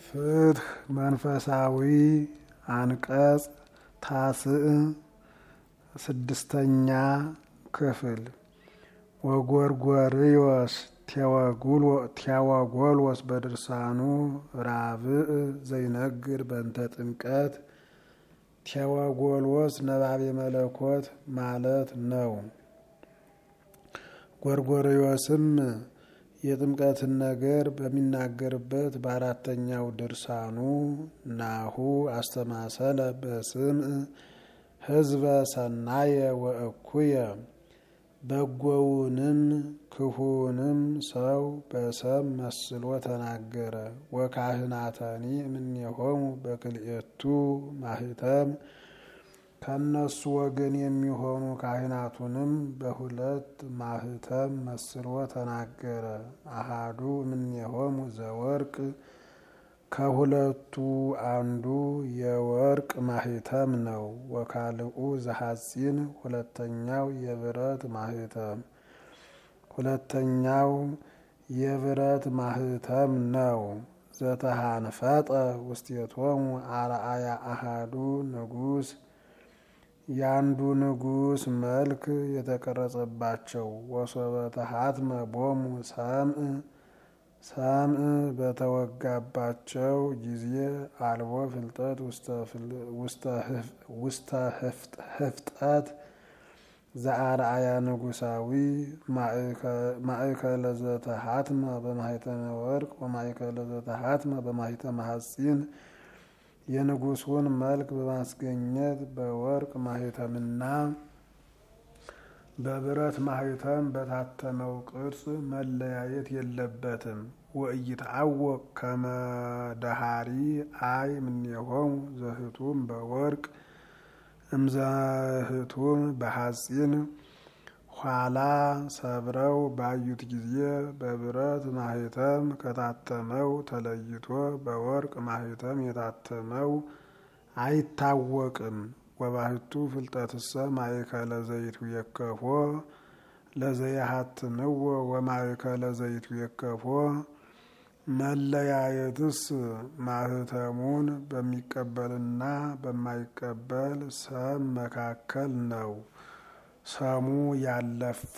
ፍትህ መንፈሳዊ አንቀጽ ታስዕ ስድስተኛ ክፍል ወጎርጎርዮስ ቴዎጎሎስ በድርሳኑ ራብዕ ዘይነግር በእንተ ጥምቀት ቴዎጎሎስ ነባቤ መለኮት ማለት ነው። ጎርጎርዮስም የጥምቀትን ነገር በሚናገርበት በአራተኛው ድርሳኑ ናሁ አስተማሰለ በስም ህዝበ ሰናየ ወእኩየ በጎውንም ክፉንም ሰው በሰም መስሎ ተናገረ። ወካህናተኒ እምኔሆሙ በክልኤቱ ማህተም ከነሱ ወገን የሚሆኑ ካህናቱንም በሁለት ማህተም መስሎ ተናገረ። አሃዱ እምኔሆሙ ዘወርቅ ከሁለቱ አንዱ የወርቅ ማህተም ነው። ወካልኡ ዘሐፂን ሁለተኛው የብረት ማህተም ሁለተኛው የብረት ማህተም ነው። ዘተሃንፈጠ ውስቴቶሙ አርአያ አሃዱ ንጉስ የአንዱ ንጉስ መልክ የተቀረጸባቸው ወሶበ ተሃትመ ቦሙ ሰምዕ ሰምዕ በተወጋባቸው ጊዜ አልቦ ፍልጠት ውስተ ህፍጠት ዘአርአያ ንጉሳዊ ማእከለ ዘተሃትመ በማህተመ ወርቅ ወማእከለ ዘተሃትመ በማህተመ ሐፂን የንጉሱን መልክ በማስገኘት በወርቅ ማህተምና በብረት ማህተም በታተመው ቅርጽ መለያየት የለበትም። ወኢይትዐወቅ ከመ ደሃሪ አይ እምኔሆሙ ዘህቱም በወርቅ እምዘህቱም በሐፂን ኋላ ሰብረው ባዩት ጊዜ በብረት ማህተም ከታተመው ተለይቶ በወርቅ ማህተም የታተመው አይታወቅም። ወባህቱ ፍልጠትሰ ማእከለ ዘይቱ የከፎ ለዘየሃትምዎ ወማእከለ ዘይቱ የከፎ መለያየትስ ማህተሙን በሚቀበልና በማይቀበል ሰም መካከል ነው። ሰሙ ያለፋ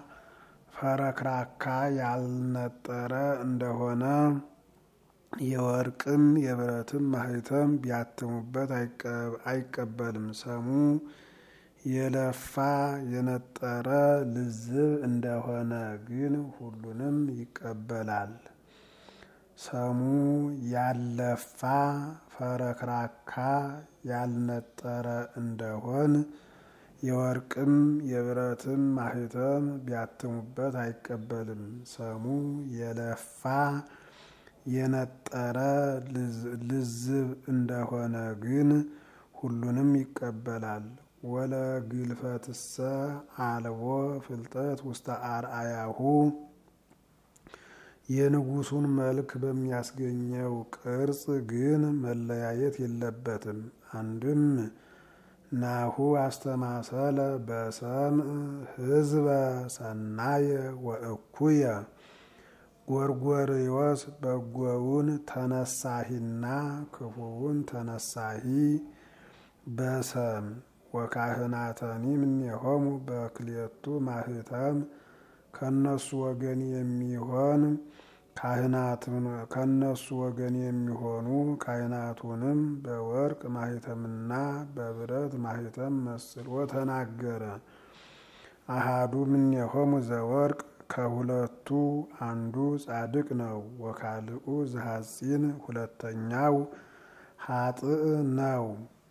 ፈረክራካ ያልነጠረ እንደሆነ የወርቅም የብረትም ማህተም ቢያትሙበት አይቀበልም። ሰሙ የለፋ የነጠረ ልዝብ እንደሆነ ግን ሁሉንም ይቀበላል። ሰሙ ያለፋ ፈረክራካ ያልነጠረ እንደሆን የወርቅም የብረትም ማህተም ቢያትሙበት አይቀበልም። ሰሙ የለፋ የነጠረ ልዝብ እንደሆነ ግን ሁሉንም ይቀበላል። ወለ ግልፈትሰ አልቦ ፍልጠት ውስተ አርአያሁ የንጉሱን መልክ በሚያስገኘው ቅርጽ ግን መለያየት የለበትም። አንድም ናሁ አስተማሰለ በሰምዕ ህዝበ ሰናየ ወእኩየ ጎርጎርዮስ በጎውን ተነሳሂና ክፉውን ተነሳሂ በሰም ወካህናተኒ እምኔሆሙ በክልኤቱ ማህተም ከነሱ ወገን የሚሆን ከነሱ ወገን የሚሆኑ ካህናቱንም በወርቅ ማህተምና በብረት ማህተም መስሎ ተናገረ። አሃዱ እምኔሆሙ ዘወርቅ ከሁለቱ አንዱ ጻድቅ ነው። ወካልኡ ዘሐፂን ሁለተኛው ሀጥእ ነው።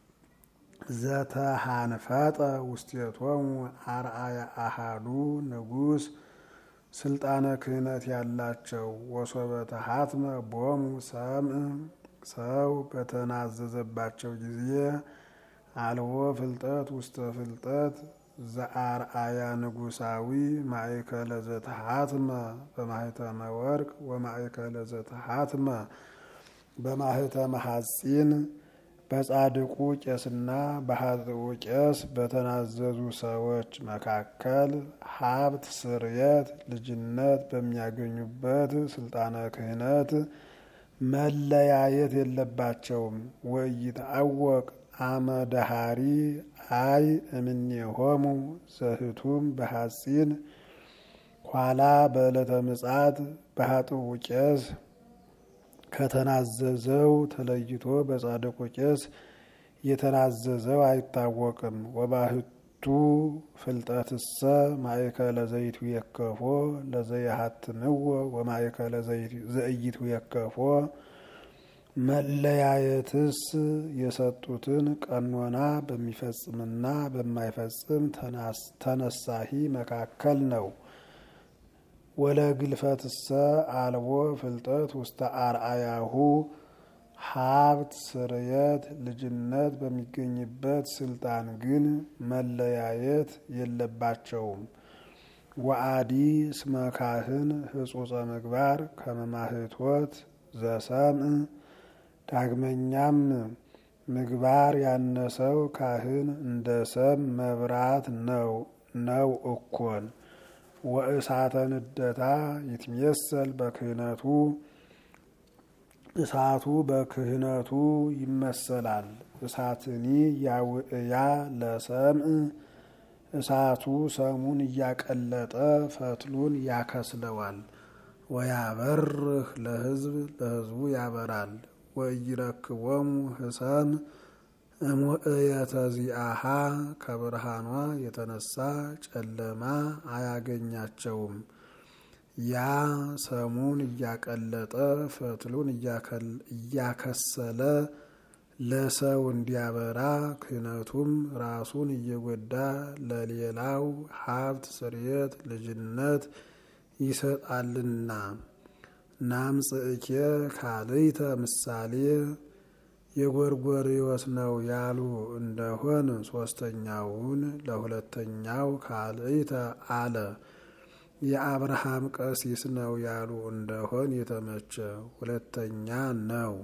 ዘተሃንፈጠ ውስቴቶሙ አርአያ አሃዱ ንጉስ ስልጣነ ክህነት ያላቸው ወሶበ ተሃትመ ቦሙ ሰምዕ ሰው በተናዘዘባቸው ጊዜ አልቦ ፍልጠት ውስተ ፍልጠት ዘአርአያ ንጉሳዊ ማእከለ ዘተሃትመ በማህተመ ወርቅ ወማእከለ ዘተሃትመ በማህተመ ሐፂን በጻድቁ ቄስና በኃጥኡ ቄስ በተናዘዙ ሰዎች መካከል ሀብት፣ ስርየት፣ ልጅነት በሚያገኙበት ስልጣነ ክህነት መለያየት የለባቸውም። ወኢይትዐወቅ አመ ደሃሪ አይ እምኔሆሙ ዘህቱም በሐጺን ኋላ በዕለተ ምጽአት በኃጥኡ ቄስ ከተናዘዘው ተለይቶ በጻድቁ ቄስ የተናዘዘው አይታወቅም። ወባህቱ ፍልጠትሰ ማእከለ ዘይቱ የከፎ ለዘየሀትምዎ ወማእከለ ዘእይቱ የከፎ መለያየትስ የሰጡትን ቀኖና በሚፈጽምና በማይፈጽም ተነሳሂ መካከል ነው። ወለግልፈትሰ አልቦ ፍልጠት ውስተ አርአያሁ ሀብት ስርየት ልጅነት በሚገኝበት ስልጣን ግን መለያየት የለባቸውም። ወአዲ እስመ ካህን ህጹጸ ምግባር ከመማህቶት ዘሰምዕ ዳግመኛም ምግባር ያነሰው ካህን እንደ ሰም መብራት ነው ነው እኮን ወእሳተ ንደታ ይትሜሰል በክህነቱ እሳቱ በክህነቱ ይመሰላል። እሳትኒ ያውእያ ለሰምዕ እሳቱ ሰሙን እያቀለጠ ፈትሉን ያከስለዋል። ወያበርህ ለህዝብ ለህዝቡ ያበራል። ወኢይረክቦሙ ህሰም እሙእየተ ዚአሃ ከብርሃኗ የተነሳ ጨለማ አያገኛቸውም። ያ ሰሙን እያቀለጠ ፈትሉን እያከሰለ ለሰው እንዲያበራ ክህነቱም ራሱን እየጎዳ ለሌላው ሀብት ስርየት ልጅነት ይሰጣልና። ናምጽእኬ ካልይተ ምሳሌ የጎርጎርዮስ ነው ያሉ እንደሆን ሶስተኛውን ለሁለተኛው ካልይተ አለ። የአብርሃም ቀሲስ ነው ያሉ እንደሆን የተመቸ ሁለተኛ ነው።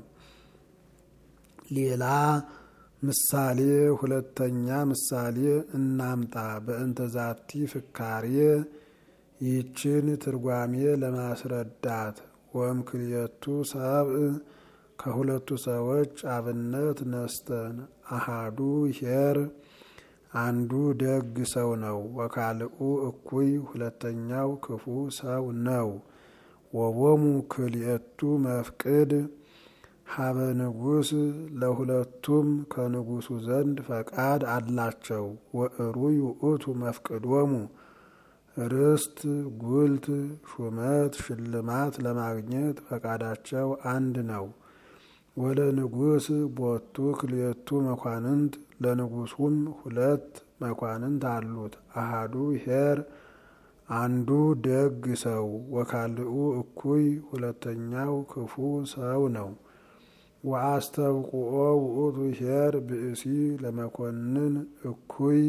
ሌላ ምሳሌ ሁለተኛ ምሳሌ እናምጣ። በእንተ ዛቲ ፍካሬ ይችን ትርጓሜ ለማስረዳት ወእምክልኤቱ ሰብእ ከሁለቱ ሰዎች አብነት ነስተን አሃዱ ኄር አንዱ ደግ ሰው ነው። ወካልኡ እኩይ ሁለተኛው ክፉ ሰው ነው። ወቦሙ ክልኤቱ መፍቅድ ሀበ ንጉሥ ለሁለቱም ከንጉሱ ዘንድ ፈቃድ አላቸው። ወእሩይ ውእቱ መፍቅዶሙ ርስት፣ ጉልት፣ ሹመት፣ ሽልማት ለማግኘት ፈቃዳቸው አንድ ነው። ወለ ንጉሥ ቦቱ ክልኤቱ መኳንንት ለንጉሱም ሁለት መኳንንት አሉት። አሃዱ ኄር አንዱ ደግ ሰው፣ ወካልኡ እኩይ ሁለተኛው ክፉ ሰው ነው። ወአስተብቁኦ ውእቱ ኄር ብእሲ ለመኮንን እኩይ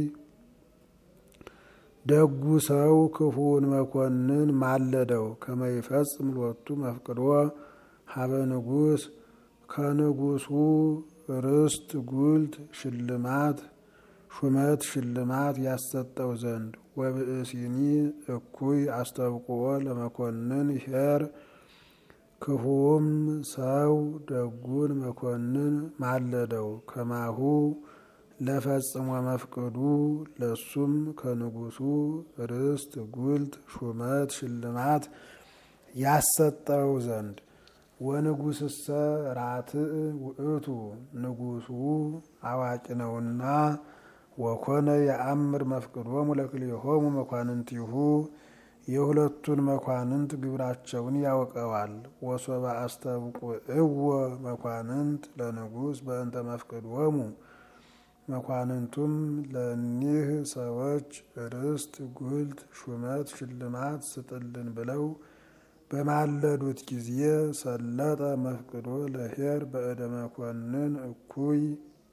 ደጉ ሰው ክፉውን መኮንን ማለደው ከመይፈጽም ሎቱ መፍቅዶ ሀበ ንጉሥ ከንጉሱ ርስት ጉልት ሽልማት ሹመት ሽልማት ያሰጠው ዘንድ ወብእሲኒ እኩይ አስተብቁኦ ለመኮንን ኄር ክፉውም ሰው ደጉን መኮንን ማለደው ከማሁ ለፈጽሞ መፍቅዱ ለሱም ከንጉሱ ርስት ጉልት ሹመት ሽልማት ያሰጠው ዘንድ ወንጉስሰ ራትዕ ውእቱ ንጉሱ አዋቂ ነውና ወኮነ የአምር መፍቅዶሙ ለክልኤሆሙ መኳንንቲሁ የሁለቱን መኳንንት ግብራቸውን ያውቀዋል። ወሶበ አስተብቁዕዎ መኳንንት ለንጉስ በእንተ መፍቅዶሙ መኳንንቱም ለኒህ ሰዎች ርስት ጉልት ሹመት ሽልማት ስጥልን ብለው በማለዱት ጊዜ ሰለጠ መፍቅዶ ለኄር በእደ መኮንን እኩይ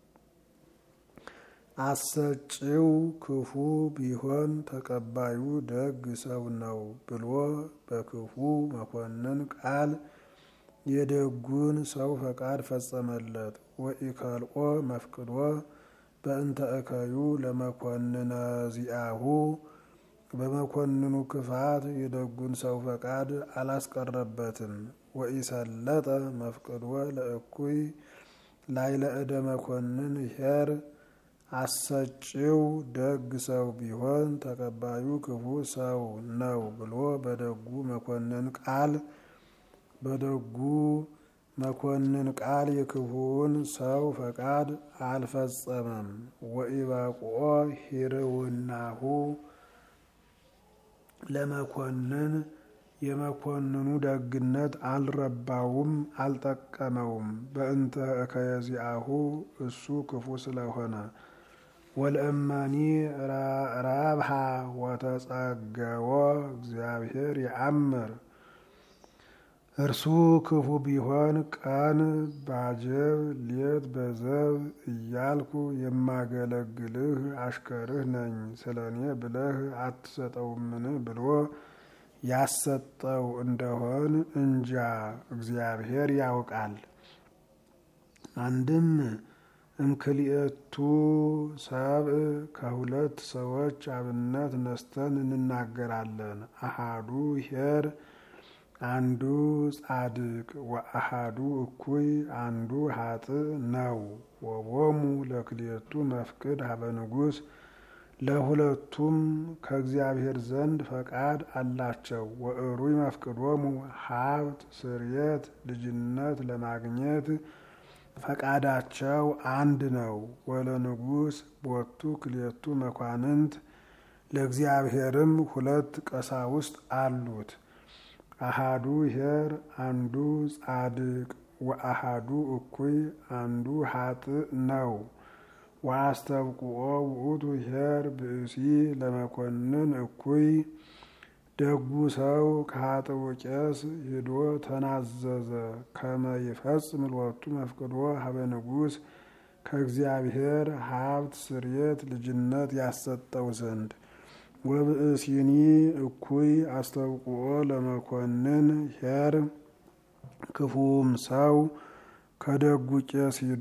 አሰጪው ክፉ ቢሆን ተቀባዩ ደግ ሰው ነው ብሎ በክፉ መኮንን ቃል የደጉን ሰው ፈቃድ ፈጸመለት። ወኢከልኦ መፍቅዶ በእንተ እከዩ ለመኮንነ ዚአሁ በመኮንኑ ክፋት የደጉን ሰው ፈቃድ አላስቀረበትም። ወኢሰለጠ መፍቅድወ ለእኩይ ላይለ እደ መኮንን ሄር አሰጪው ደግ ሰው ቢሆን ተቀባዩ ክፉ ሰው ነው ብሎ በደጉ መኮንን ቃል በደጉ መኮንን ቃል የክፉውን ሰው ፈቃድ አልፈጸመም። ወኢባቁኦ ሂርውናሁ ለመኮንን የመኮንኑ ደግነት አልረባውም፣ አልጠቀመውም። በእንተ እከየዚአሁ እሱ ክፉ ስለሆነ ወለእመኒ ረብሃ ወተጸገዎ እግዚአብሔር የአምር እርሱ ክፉ ቢሆን ቀን ባጀብ ሌት በዘብ እያልኩ የማገለግልህ አሽከርህ ነኝ፣ ስለ እኔ ብለህ አትሰጠውምን ብሎ ያሰጠው እንደሆን እንጃ እግዚአብሔር ያውቃል። አንድም እምክልኤቱ ሰብእ ከሁለት ሰዎች አብነት ነስተን እንናገራለን። አሃዱ ኄር አንዱ ጻድቅ ወአሃዱ እኩይ አንዱ ሀጥእ ነው። ወቦሙ ለክልኤቱ መፍቅድ ሀበ ንጉሥ ለሁለቱም ከእግዚአብሔር ዘንድ ፈቃድ አላቸው። ወእሩይ መፍቅዶሙ ሀብት፣ ስርየት፣ ልጅነት ለማግኘት ፈቃዳቸው አንድ ነው። ወለንጉሥ ቦቱ ክልኤቱ መኳንንት ለእግዚአብሔርም ሁለት ቀሳውስት አሉት። አሃዱ ኄር አንዱ ጻድቅ ወአሃዱ እኩይ አንዱ ሀጥእ ነው። ወአስተብቁኦ ውእቱ ኄር ብእሲ ለመኮንን እኩይ ደጉ ሰው ከሀጥኡ ቄስ ሂዶ ተናዘዘ ከመ ይፈጽም ሎቱ መፍቅዶ ሀበ ንጉሥ ከእግዚአብሔር ሀብት ስርየት ልጅነት ያሰጠው ዘንድ ወብእሲኒ እኩይ አስተብቁኦ ለመኮንን ኄር ክፉም ሰው ከደጉ ቄስ ሂዶ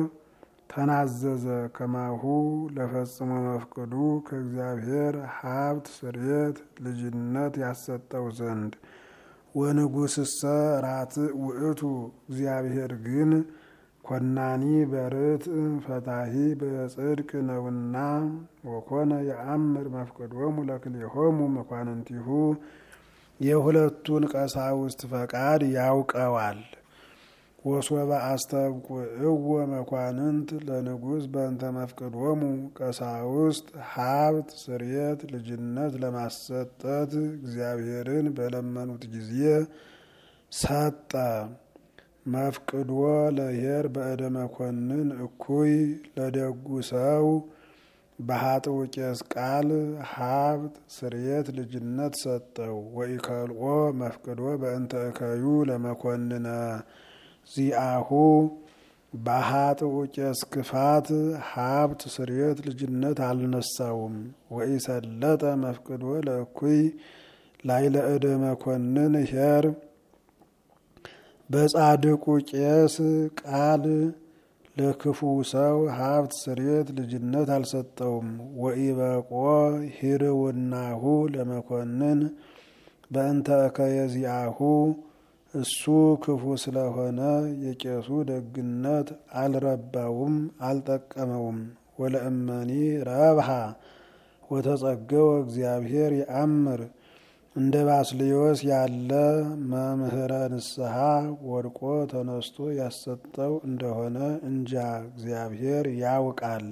ተናዘዘ ከማሁ ለፈጽሞ መፍቅዱ ከእግዚአብሔር ሀብት ስርየት ልጅነት ያሰጠው ዘንድ ወንጉሥሰ ራትዕ ውእቱ እግዚአብሔር ግን ኮናኒ በርትዕ ፈታሂ በጽድቅ ነውና ወኮነ የአምር መፍቅዶሙ ለክልኤሆሙ መኳንንቲሁ የሁለቱን ቀሳውስት ፈቃድ ያውቀዋል። ወሶበ አስተብቁዕዎ መኳንንት ለንጉሥ በእንተ መፍቅዶሙ ቀሳውስት ሀብት ስርየት ልጅነት ለማሰጠት እግዚአብሔርን በለመኑት ጊዜ ሰጠ። መፍቅዶ ለኄር በእደ መኮንን እኩይ ለደጉ ሰው በሀጥኡ ቄስ ቃል ሀብት ስርየት ልጅነት ሰጠው። ወኢከልኦ መፍቅዶ በእንተ እከዩ ለመኮንነ ዚአሁ በሀጥኡ ቄስ ክፋት ሀብት ስርየት ልጅነት አልነሳውም። ወኢሰለጠ መፍቅዶ ለእኩይ ላይለ እደ መኮንን ኄር በጻድቁ ቄስ ቃል ለክፉ ሰው ሀብት ስርየት ልጅነት አልሰጠውም። ወኢበቆ ሂርውናሁ ለመኮንን በእንተ እከየዚአሁ እሱ ክፉ ስለሆነ የቄሱ ደግነት አልረባውም፣ አልጠቀመውም። ወለእመኒ ረብሃ ወተጸገወ እግዚአብሔር የአምር እንደ ባስልዮስ ያለ መምህረ ንስሐ ወድቆ ተነስቶ ያሰጠው እንደሆነ እንጃ እግዚአብሔር ያውቃል።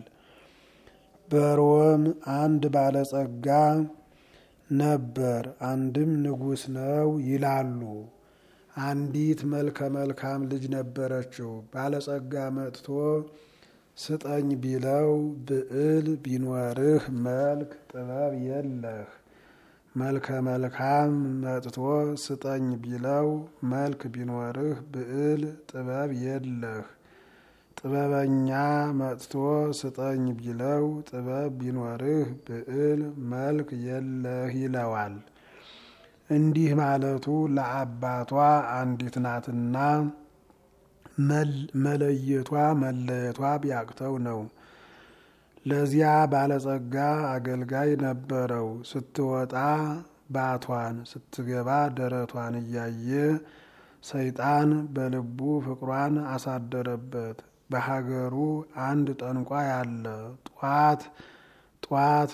በሮም አንድ ባለጸጋ ነበር፣ አንድም ንጉሥ ነው ይላሉ። አንዲት መልከ መልካም ልጅ ነበረችው። ባለጸጋ መጥቶ ስጠኝ ቢለው ብዕል ቢኖርህ መልክ ጥበብ የለህ መልከ መልካም መጥቶ ስጠኝ ቢለው መልክ ቢኖርህ ብዕል ጥበብ የለህ። ጥበበኛ መጥቶ ስጠኝ ቢለው ጥበብ ቢኖርህ ብዕል መልክ የለህ ይለዋል። እንዲህ ማለቱ ለአባቷ አንዲት ናትና መለየቷ መለየቷ ቢያቅተው ነው። ለዚያ ባለጸጋ አገልጋይ ነበረው። ስትወጣ ባቷን ስትገባ ደረቷን እያየ ሰይጣን በልቡ ፍቅሯን አሳደረበት። በሀገሩ አንድ ጠንቋይ አለ። ጧት ጧት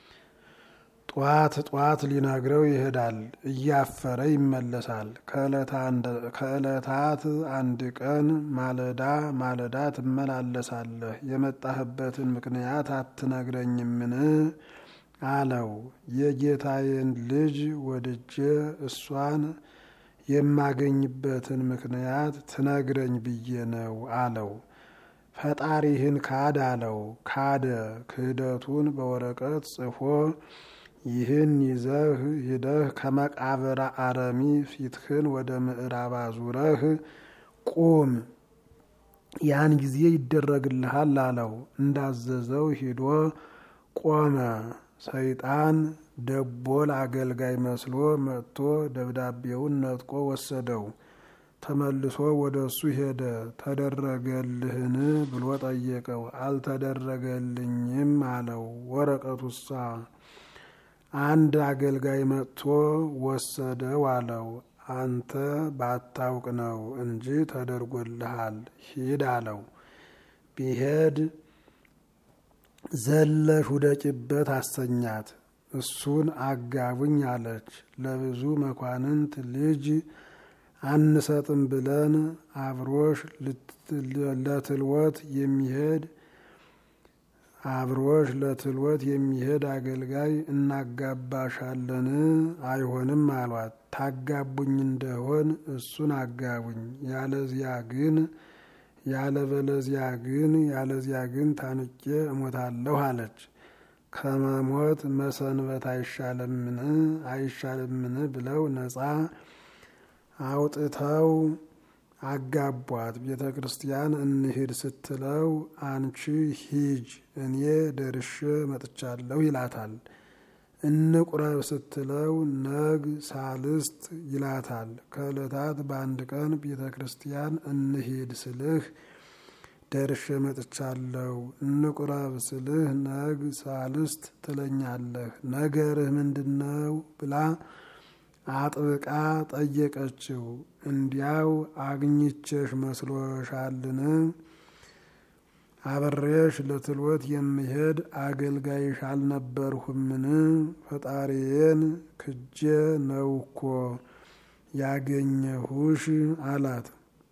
ጧት ጧት ሊነግረው ይሄዳል፣ እያፈረ ይመለሳል። ከዕለታት አንድ ቀን ማለዳ ማለዳ ትመላለሳለህ፣ የመጣህበትን ምክንያት አትነግረኝምን? አለው። የጌታዬን ልጅ ወድጄ እሷን የማገኝበትን ምክንያት ትነግረኝ ብዬ ነው አለው። ፈጣሪህን ካድ አለው። ካደ። ክህደቱን በወረቀት ጽፎ ይህን ይዘህ ሂደህ ከመቃብረ አረሚ ፊትህን ወደ ምዕራብ አዙረህ ቁም፣ ያን ጊዜ ይደረግልሃል አለው። እንዳዘዘው ሂዶ ቆመ። ሰይጣን ደቦል አገልጋይ መስሎ መጥቶ ደብዳቤውን ነጥቆ ወሰደው። ተመልሶ ወደ እሱ ሄደ። ተደረገልህን ብሎ ጠየቀው። አልተደረገልኝም አለው። ወረቀቱሳ አንድ አገልጋይ መጥቶ ወሰደው አለው። አንተ ባታውቅ ነው እንጂ ተደርጎልሃል፣ ሂድ አለው። ቢሄድ ዘለሽ ውደቂበት አሰኛት። እሱን አጋቡኝ አለች። ለብዙ መኳንንት ልጅ አንሰጥም ብለን አብሮሽ ለትልወት የሚሄድ አብሮሽ ለትልወት የሚሄድ አገልጋይ እናጋባሻለን። አይሆንም አሏት። ታጋቡኝ እንደሆን እሱን አጋቡኝ፣ ያለዚያ ግን ያለበለዚያ ግን ያለዚያ ግን ታንቄ እሞታለሁ አለች። ከመሞት መሰንበት አይሻለምን አይሻለምን ብለው ነፃ አውጥተው አጋቧት። ቤተ ክርስቲያን እንሂድ ስትለው አንቺ ሂጅ እኔ ደርሼ መጥቻለሁ ይላታል። እንቁረብ ስትለው ነግ ሳልስት ይላታል። ከዕለታት በአንድ ቀን ቤተ ክርስቲያን እንሂድ ስልህ ደርሼ መጥቻለሁ፣ እንቁረብ ስልህ ነግ ሳልስት ትለኛለህ፣ ነገርህ ምንድን ነው ብላ አጥብቃ ጠየቀችው። እንዲያው አግኝቼሽ መስሎሻልን? አብሬሽ ለትልወት የምሄድ አገልጋይሽ አልነበርሁምን? ፈጣሪዬን ክጄ ነው እኮ ያገኘሁሽ አላት።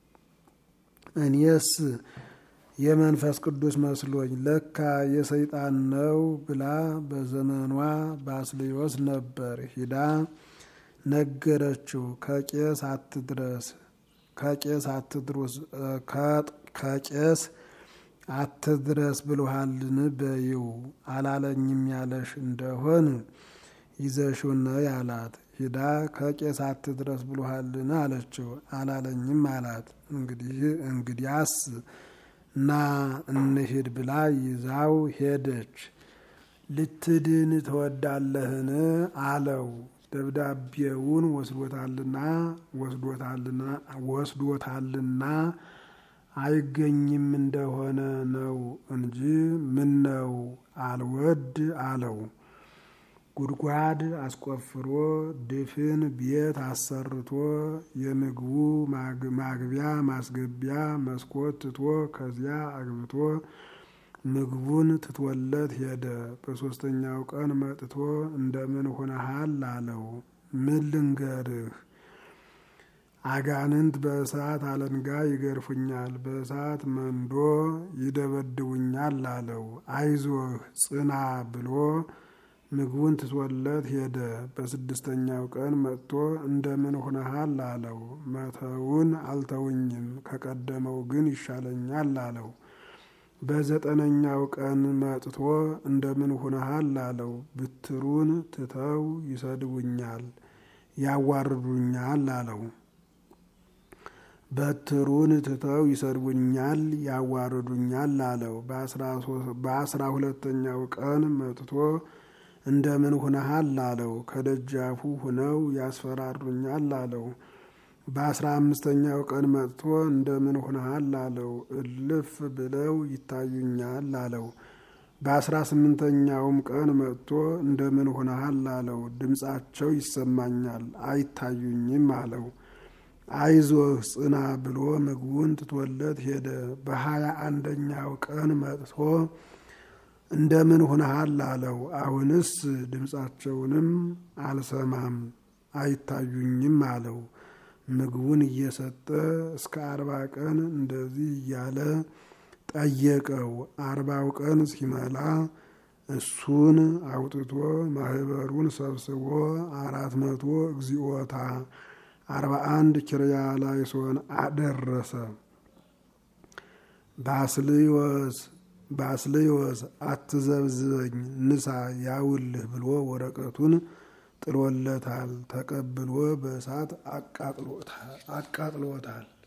እኔስ የመንፈስ ቅዱስ መስሎኝ ለካ የሰይጣን ነው ብላ በዘመኗ ባስልዮስ ነበር ሂዳ ነገረችው። ከቄስ አትድረስ ከቄስ አትድረስ ከቄስ አትድረስ ብሎሃልን በይው አላለኝም ያለሽ እንደሆን ይዘሽው ነይ አላት። ሂዳ ከቄስ አትድረስ ብሎሃልን አለችው። አላለኝም አላት። እንግዲህ እንግዲያስ ና እንሂድ ብላ ይዛው ሄደች። ልትድን ትወዳለህን አለው። ደብዳቤውን ወስዶታልና ወስዶታልና ወስዶታልና አይገኝም እንደሆነ ነው እንጂ ምን ነው አልወድ አለው። ጉድጓድ አስቆፍሮ ድፍን ቤት አሰርቶ የምግቡ ማግቢያ ማስገቢያ መስኮት ትቶ ከዚያ አግብቶ ምግቡን ትትወለት ሄደ። በሶስተኛው ቀን መጥቶ እንደምን ሆነሃል አለው። ምን ልንገርህ አጋንንት በእሳት አለንጋ ይገርፉኛል፣ በእሳት መንዶ ይደበድቡኛል አለው። አይዞህ ጽና ብሎ ምግቡን ትቶለት ሄደ። በስድስተኛው ቀን መጥቶ እንደምን ሆነሃል አለው። መተውን አልተውኝም፣ ከቀደመው ግን ይሻለኛል አለው። በዘጠነኛው ቀን መጥቶ እንደምን ሆነሃል አለው። ብትሩን ትተው ይሰድቡኛል፣ ያዋርዱኛል አለው። በትሩን ትተው ይሰድቡኛል፣ ያዋርዱኛል አለው። በአስራ ሁለተኛው ቀን መጥቶ እንደምን ሁነሃል አለው። ከደጃፉ ሁነው ያስፈራሩኛል አለው። በአስራ አምስተኛው ቀን መጥቶ እንደምን ሁነሃል አለው። እልፍ ብለው ይታዩኛል አለው። በአስራ ስምንተኛውም ቀን መጥቶ እንደምን ሁነሃል አለው። ድምፃቸው ይሰማኛል አይታዩኝም አለው። አይዞህ ጽና ብሎ ምግቡን ትቶለት ሄደ። በሀያ አንደኛው ቀን መጥቶ እንደምን ሁነሃል አለው። አሁንስ ድምፃቸውንም አልሰማም አይታዩኝም አለው። ምግቡን እየሰጠ እስከ አርባ ቀን እንደዚህ እያለ ጠየቀው። አርባው ቀን ሲመላ እሱን አውጥቶ ማህበሩን ሰብስቦ አራት መቶ እግዚኦታ አርባ አንድ ኪርያ ላይሶን አደረሰ። ባስልዮስ ባስልዮስ አትዘብዝበኝ ንሳ ያውልህ ብሎ ወረቀቱን ጥሎለታል። ተቀብሎ በእሳት አቃጥሎታል።